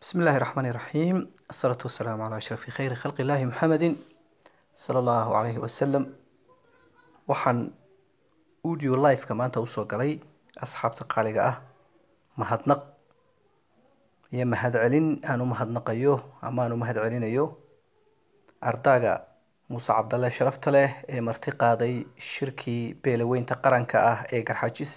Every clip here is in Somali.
بسم الله الرحمن الرحيم الصلاة والسلام على أشرف خير خلق الله محمد صلى الله عليه وسلم waxaan audio live-ka maanta usoo galay asxaabta qaaliga ah mahadnaq iyo mahadcelin aan u mahadnaqayo ama aan u mahadcelinayo ardaaga muuse cabdalle sharafta leh ee marti qaaday shirkii beelaweynta qaranka ah ee garxajis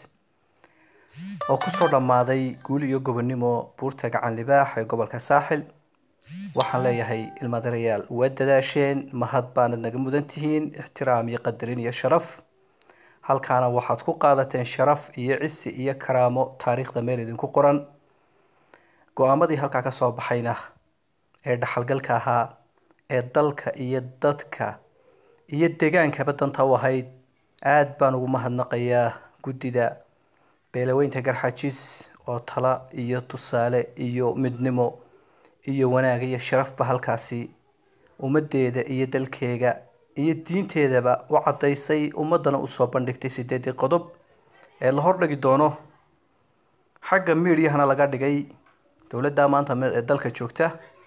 oo kusoo dhammaaday guul iyo gobonimo buurta gacan libaax ee gobolka saaxil waxaan leeyahay ilmadarayaal waa dadaasheen mahad baanad naga mudan tihiin ixtiraam iyo qadarin iyo sharaf halkaana waxaad ku qaadateen sharaf iyo cisi iyo karaamo taariikhda meel idinku qoran go-aamadii halkaa kasoo baxayna ee dhaxalgalka ahaa ee dalka iyo dadka iyo degaankaba danta u ahayd aada baan ugu mahadnaqayaa guddida beelaweynta garxajis oo tala iyo tusaale iyo midnimo iyo wanaag iyo sharafba halkaasi ummadeeda iyo dalkeega iyo diinteedaba u caddaysay ummadana usoo bandhigtay sideedii qodob ee la hordhigi doono xagga miidyahana laga dhigay dowladda maanta ee dalka joogta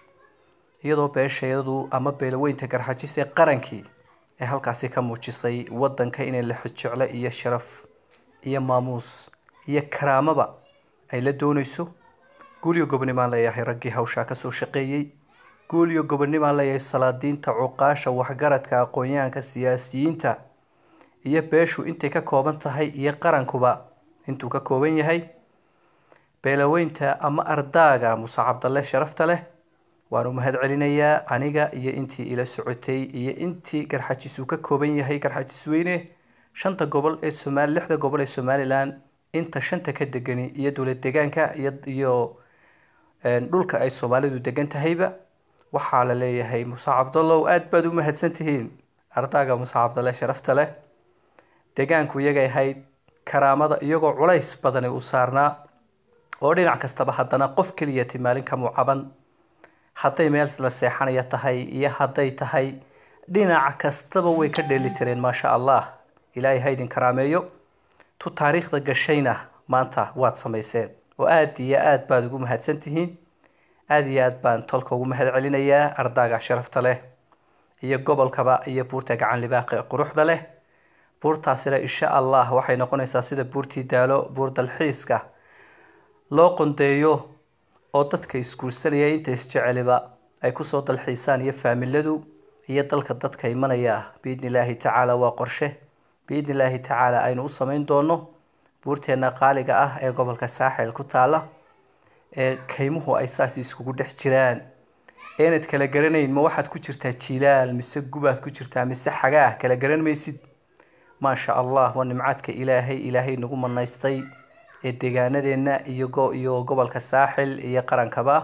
iyadoo beesheedu ama beelaweynta garxajis ee qarankii ee halkaasi ka muujisay wadanka inay la xijeclo iyo sharaf iyo maamuus iyo karaamaba ay la dooneyso guuliyo gobonimaan leeyahay raggii hawshaa kasoo shaqeeyey guuliyo gobonimaan leeyahay salaadiinta cuqaasha waxgaradka aqoon-yahanka siyaasiyiinta iyo beeshu intay ka kooban tahay iyo qarankuba intuu ka kooban yahay beelaweynta ama ardaaga muuse cabdalle sharafta leh waan u mahad celinayaa aniga iyo intii ila socotay iyo intii garxajis uu ka kooban yahay garxajis weyne shanta gobol ee somaali lixda gobol ee somalilan inta shanta ka degani iyo dowlad degaanka iyo iyo dhulka ay soomaalidu degan tahayba waxaa la leeyahay muuse cabdallow aada baad u mahadsan tihiin ardaaga muuse cabdalle sharafta leh degaanku iyagay ahayd karaamada iyagoo culays badani uu saarnaa oo dhinac kastaba haddana qof keliyati maalin kamuu caban hadday meel la seexanaya tahay iyo hadday tahay dhinac kastaba way ka dheeli tireen maasha allah ilaahay ha idin karaameeyo tu taariikhda gashayna maanta waad samayseen oo aada iyo aada baad ugu mahadsan tihiin aada iyo aada baan tolka ugu mahad celinayaa ardaaga sharafta leh iyo gobolkaba iyo buurta gacan libaaqe quruxda leh buurtaasina insha allah waxay noqonaysaa sida buurtii daalo buur dalxiiska loo qondeeyo oo dadka isguursanaya inta isjeceliba ay kusoo dalxiisaan iyo faamiladu iyo dalka dadka imanaya biidni illaahi tacaala waa qorshe biidni illaahi tacaala aynu u samayn doono buurteena qaaliga ah ee gobolka saaxil ku taala ee kaymuhu ay saas iskugu dhex jiraan eenad kala garanayn ma waxaad ku jirtaa jilaal mise gubaad ku jirtaa mise xagaah kala garan maysid maasha allah waa nimcaadka ilaahay ilaahay nagu manaystay ee deegaanadeenna iyo iyo gobolka saaxil iyo qarankaba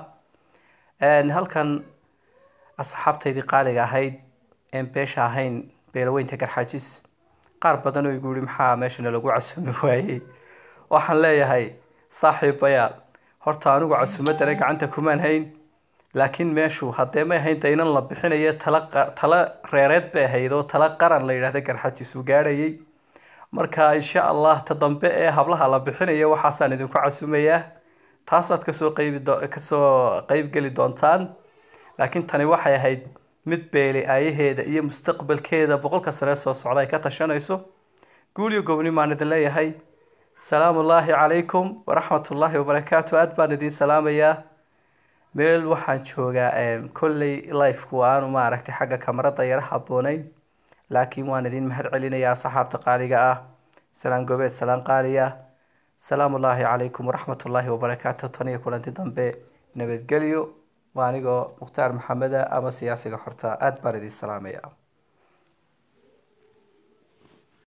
halkan asxaabtaydii qaaliga ahayd een beesha ahayn beelaweynta garxajis qaar badan oo igu yihi maxaa meeshana lagu casumi waayey waxaan leeyahay saaxiibayaal horta anigu casumadana gacanta kumaan hayn laakiin meeshu haddee may ahayn daynan la bixinayo tala tala reereed bay ahayd oo tala qaran la yidhahda garxajis uu gaadhayay marka insha allah ta dambe ee hablaha la bixinayo waxaasaan idinku casumayaa taasaad kasoo qaybi kasoo qeybgeli doontaan laakiin tani waxay ahayd mid beeli aayaheeda iyo mustaqbalkeeda boqolka sane soo socda ay ka tashanayso guuliyo gobni maan idin leeyahay salaamu ullaahi calaykum waraxmatullaahi wabarakaatu aada baan idin salaamayaa meel waxaan joogaa kolley lifeku aanu maaragtay xagga kamarada yara habooneyn laakiin waan idin mahad celinayaa saxaabta qaaliga ah salaan gobeed salaan qaaliya salaamu ullaahi calaykum waraxmatullaahi wabarakaatu tan iyo kulanti dambe nabadgelyo waa anigoo mukhtaar maxameda ama siyaasiga xorta aada baan idin salaamaya